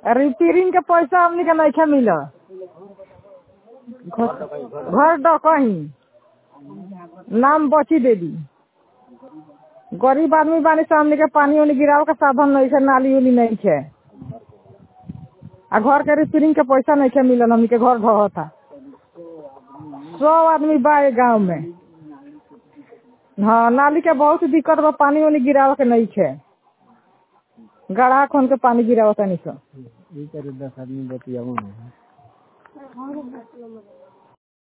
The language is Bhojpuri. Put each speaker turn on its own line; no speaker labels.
रिपेयरिंग के पैसा हमनी के नइखे मिलत घर डकही नाम बची देदी गरीब आदमी बानी से हमनी के पानी उनी गिरावे के साधन नइखे नाली उली नइखे आ घर के रिपेयरिंग के पैसा नइखे मिलल हमनी के घर ढहता सब आदमी बा ए गाँव में हाँ नाली के बहुत दिक्कत बा पानी उनी गिरावे के नइखे गड्ढा खोन के पानी गिरावतानी सन
ई करे दस आदमी बतियावो ना